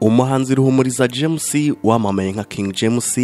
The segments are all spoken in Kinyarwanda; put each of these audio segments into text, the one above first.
umuhanzi ruhumuriza james wamamaye nka king james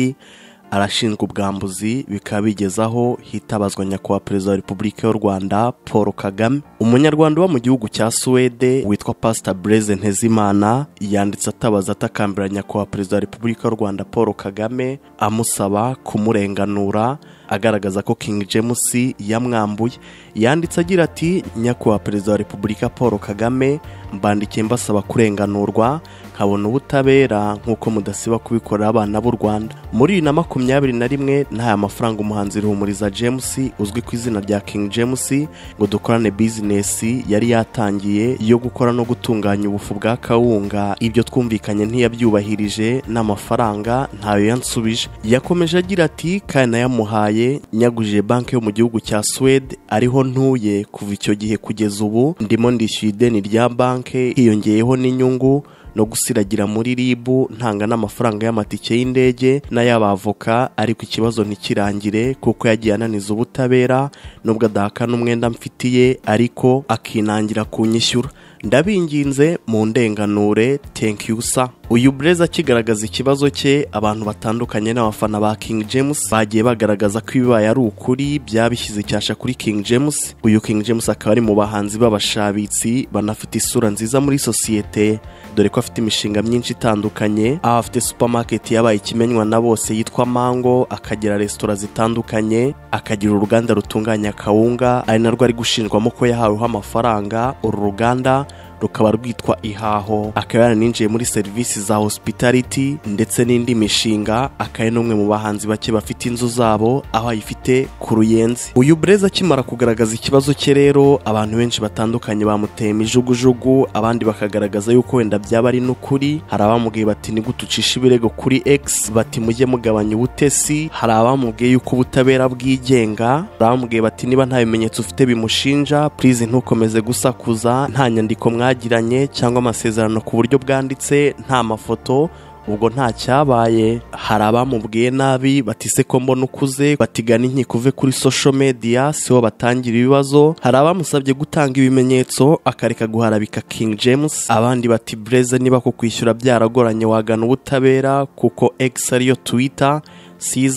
arashinjwa ubwambuzi bikaba bigezaho hitabazwa nyakubahwa perezida wa repubulika y'u rwanda paul kagame umunyarwanda uba mu gihugu cya suwede witwa pasita bureze ntezimana yanditse atabaza atakambira nyakubahwa perezida wa repubulika y'u rwanda paul kagame amusaba kumurenganura agaragaza ko king james yamwambuye yanditse agira ati nyakubahwa perezida wa repubulika paul kagame mbandikiye mbasaba kurenganurwa nkabona ubutabera nk'uko mudasiba kubikorera abana b'u rwanda muri bibiri na makumyabiri na rimwe nta mafaranga umuhanzi ruhumuriza james uzwi ku izina rya king james ngo dukorane bizinesi yari yatangiye yo gukora no gutunganya ubufu bwa kawunga ibyo twumvikanye ntiyabyubahirije n'amafaranga ntayo yansubije yakomeje agira ati kandi nayamuhaye nyagujije banki yo mu gihugu cya suwede ariho ntuye kuva icyo gihe kugeza ubu ndimo ndishyuye ideni rya banki hiyongeyeho n'inyungu no gusiragira muri ribu ntanga n'amafaranga y'amatike y'indege n'ay'abavoka ariko ikibazo ntikirangire kuko yagiye ananiza ubutabera nubwo adahakana umwenda mfitiye ariko akinangira kunyishyura ndabinginze mu ndenganure you sa uyu burezi akigaragaza ikibazo cye abantu batandukanye n'abafana ba king james bagiye bagaragaza ko ibibaye ari ukuri byabishyize icyasha kuri king james uyu king james akaba ari mu bahanzi b'abashabitsi banafite isura nziza muri sosiyete dore ko afite imishinga myinshi itandukanye aho afite supamaketi yabaye ikimenywa na bose yitwa mango akagira resitora zitandukanye akagira uruganda rutunganya kawunga ari narwo ari gushinjwamo ko yahaweho amafaranga uru ruganda rukaba rwitwa ihaho akaba yaraninjiye muri serivisi za hospitality ndetse n'indi mishinga akaba ari n'umwe mu bahanzi bake bafite inzu zabo aho ayifite ku ruyenzi uyu burezi akimara kugaragaza ikibazo cye rero abantu benshi batandukanye bamuteye imijugujugu abandi bakagaragaza yuko wenda byaba ari n'ukuri hari abamubwiye bati ni ucishe ibirego kuri x bati mujye mugabanya ubutesi hari abamubwiye yuko ubutabera bwigenga hari abamubwiye bati niba nta bimenyetso ufite bimushinja purize ntukomeze gusakuza nta nyandiko mwa mwagiranye cyangwa amasezerano ku buryo bwanditse nta mafoto ubwo nta cyabaye hari abamubwiye nabi batise ko mbona ukuze batigana inkiko uve kuri social media siho batangira ibibazo hari abamusabye gutanga ibimenyetso akareka guharabika king james abandi bati bureze niba ku kwishyura byaragoranye wagana ubutabera kuko x ariyo twitter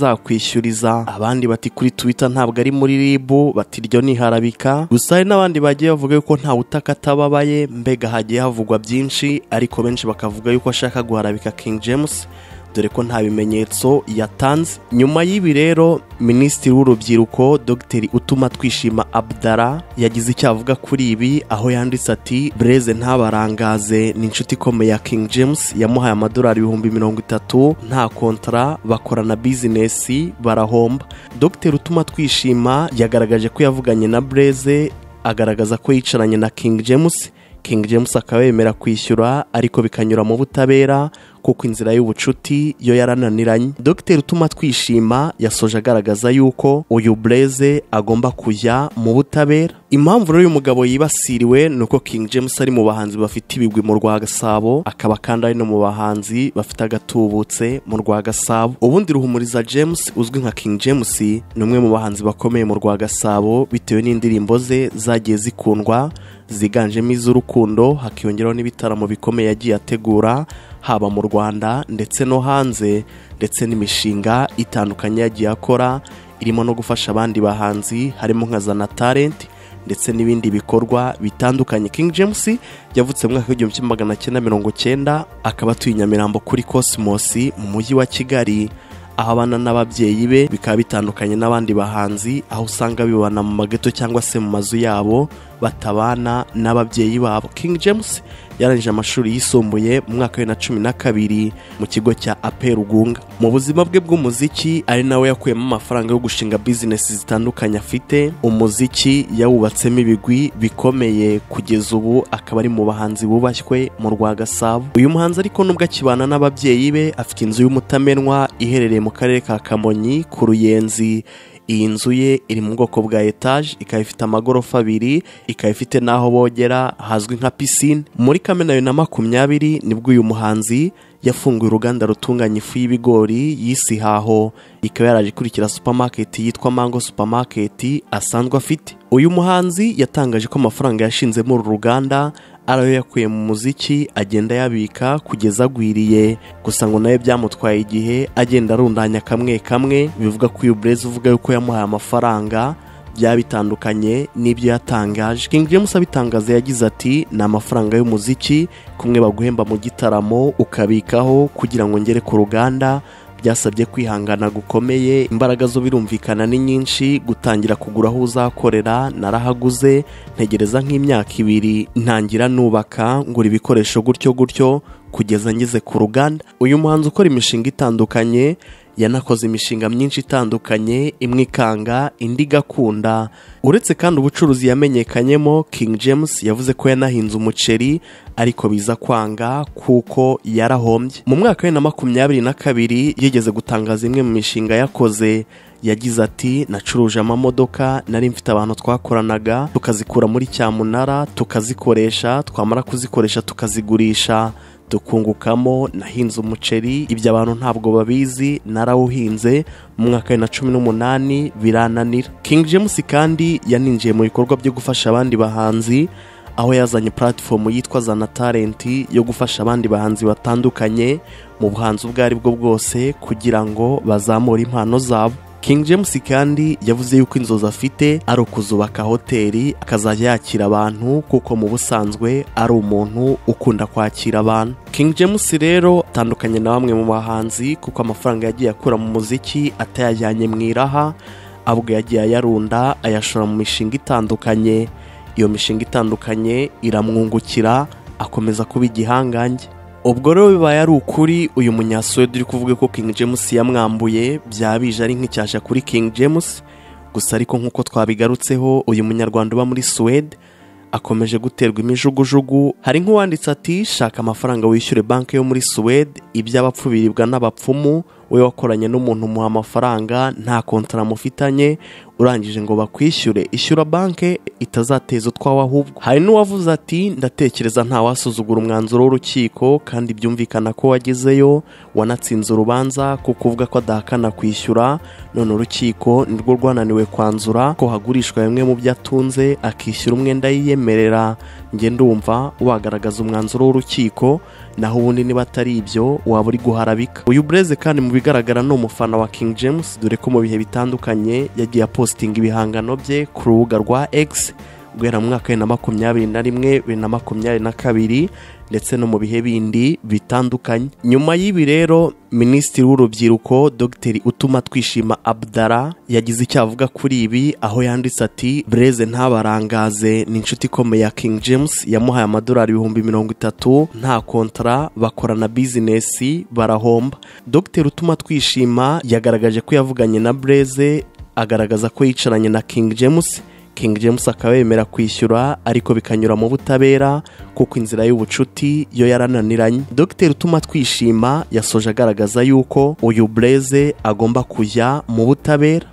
sizakwishyuriza abandi bati kuri twitter ntabwo ari muri ribu bati ryo ntiharabika gusa hari n'abandi bagiye bavuga yuko nta utaka atababaye mbega hagiye havugwa byinshi ariko benshi bakavuga yuko ashaka guharabika king james dore ko nta bimenyetso yatanze nyuma y'ibi rero minisitiri w'urubyiruko dogiteri utuma twishima abdara yagize icyo avuga kuri ibi aho yanditse ati bureze ntabarangaze ni inshuti ikomeye ya king james yamuhaye amadolari ibihumbi mirongo itatu nta kontara bakorana bizinesi barahomba dogiteri utuma twishima yagaragaje ko yavuganye na bureze agaragaza ko yicaranye na king james king james akaba yemera kwishyura ariko bikanyura mu butabera kuko inzira y'ubucuti yo yarananiranye dogiteri utuma twishima yasoje agaragaza yuko uyu bureze agomba kujya mu butabera impamvu rero uyu mugabo yibasiriwe ni uko king james ari mu bahanzi bafite ibigwi mu rwa gasabo akaba kandi ari no mu bahanzi bafite agatubutse mu rwa gasabo ubundi ruhumuriza james uzwi nka king james ni umwe mu bahanzi bakomeye mu rwa gasabo bitewe n'indirimbo ze zagiye zikundwa ziganjemo iz'urukundo hakiyongeraho n'ibitaramo bikomeye yagiye ategura haba mu rwanda ndetse no hanze ndetse n'imishinga itandukanye yagiye akora irimo no gufasha abandi bahanzi harimo nka za na talenti ndetse n'ibindi bikorwa bitandukanye king james yavutse mu mwaka w'igihumbi kimwe magana cyenda mirongo cyenda akaba atuye i nyamirambo kuri kosimosi mu mujyi wa kigali aho abana n'ababyeyi be bikaba bitandukanye n'abandi bahanzi aho usanga bibana mu mageto cyangwa se mu mazu yabo batabana n'ababyeyi babo king james yarangije amashuri yisumbuye mu mwaka wa na cumi na kabiri mu kigo cya aperugunga mu buzima bwe bw'umuziki ari nawe yakuyemo amafaranga yo gushinga bizinesi zitandukanye afite umuziki yawubatsemo ibigwi bikomeye kugeza ubu akaba ari mu bahanzi bubashywe mu rwa gasabo uyu muhanzi ariko nubwo akibana n'ababyeyi be afite inzu y'umutamenwa iherereye mu karere ka kamonyi ku ruyenzi iyi nzu ye iri mu bwoko bwa etaje ikaba ifite amagorofa abiri ikaba ifite n'aho bogera hazwi nka pisine muri kamena bibiri na makumyabiri nibwo uyu muhanzi yafunguye uruganda rutunganya ifu y'ibigori y'isi haho ikaba yaraje ikurikira supamaketi yitwa mango supamaketi asanzwe afite uyu muhanzi yatangaje ko amafaranga yashinzemo uru ruganda ariyo yakuye mu muziki agenda yabika kugeza agwiriye gusa ngo nawe byamutwaye igihe agenda arundanya kamwe kamwe bivuga ko uyu burezi uvuga yuko yamuhaye amafaranga byaba bitandukanye n'ibyo yatangaje King James abitangaza yagize ati ni amafaranga y'umuziki kumwe baguhemba mu gitaramo ukabikaho kugira ngo ngere ku ruganda byasabye kwihangana gukomeye imbaraga zo birumvikana ni nyinshi gutangira kugura aho uzakorera narahaguze ntegereza nk'imyaka ibiri ntangira nubaka ngura ibikoresho gutyo gutyo kugeza ngeze ku ruganda uyu muhanzi ukora imishinga itandukanye yanakoze imishinga myinshi itandukanye imwe ikanga indi igakunda uretse kandi ubucuruzi yamenyekanyemo King James yavuze ko yanahinze umuceri ariko biza kwanga kuko yarahombye mu mwaka wa bibiri na makumyabiri na kabiri yigeze gutangaza imwe mu mishinga yakoze yagize ati nacuruje amamodoka nari mfite abantu twakoranaga tukazikura muri cyamunara tukazikoresha twamara kuzikoresha tukazigurisha dukungukamo nahinze umuceri ibyo abantu ntabwo babizi narawuhinze mu mwaka wa bibiri na cumi n'umunani birananira King James kandi yaninjiye mu bikorwa byo gufasha abandi bahanzi aho yazanye puratifomu yitwa zana talenti yo gufasha abandi bahanzi batandukanye mu buhanzi ubwo ari bwo bwose kugira ngo bazamure impano zabo King James kandi yavuze yuko inzozi afite ari ukuzubaka hoteli akazajya yakira abantu kuko mu busanzwe ari umuntu ukunda kwakira abantu King James rero atandukanye na bamwe mu bahanzi kuko amafaranga yagiye akura mu muziki atayajyanye mu iraha ahubwo yagiye ayarunda ayashora mu mishinga itandukanye iyo mishinga itandukanye iramwungukira akomeza kuba igihangange ubwo rero bibaye ari ukuri uyu munyasuwedi uri kuvuga ko King James yamwambuye byaba bije ari nk'icyasha kuri King James gusa ariko nk'uko twabigarutseho uyu munyarwanda uba muri suwede akomeje guterwa imijugujugu hari nk'uwanditse ati shaka amafaranga wishyure banki yo muri suwede iby'abapfu biribwa n'abapfumu we wakoranye n'umuntu umuha amafaranga nta kontara mufitanye urangije ngo bakwishyure ishyura banki itazateza utwawe ahubwo hari n'uwavuze ati ndatekereza ntawasuzugura umwanzuro w'urukiko kandi byumvikana ko wagezeyo wanatsinze urubanza kuko uvuga ko adahakana kwishyura none urukiko nirwo rwananiwe kwanzura ko hagurishwa bimwe mu byo atunze akishyura umwenda yiyemerera njye ndumva wagaragaza umwanzuro w'urukiko naho ubundi niba atari ibyo waba uri guharabika uyu bureze kandi mu bigaragara ni umufana wa King James dore ko mu bihe bitandukanye yagiye apositinga ibihangano bye ku rubuga rwa X guhera mu mwaka wa makumyabiri na rimwe bibiri na makumyabiri na kabiri ndetse no mu bihe bindi bitandukanye nyuma y'ibi rero minisitiri w'urubyiruko dogiteri utuma twishima abdara yagize icyo avuga kuri ibi aho yanditse ati breze ntabarangaze ni inshuti ikomeye ya king james yamuhaye amadolari ibihumbi mirongo itatu nta kontara bakorana bizinesi barahomba dogiteri utuma twishima yagaragaje ko yavuganye na breze agaragaza ko yicaranye na king james King James akaba yemera kwishyura ariko bikanyura mu butabera kuko inzira y'ubucuti yo yarananiranye Dr Utuma Twishima yasoje agaragaza yuko uyu Blaze agomba kujya mu butabera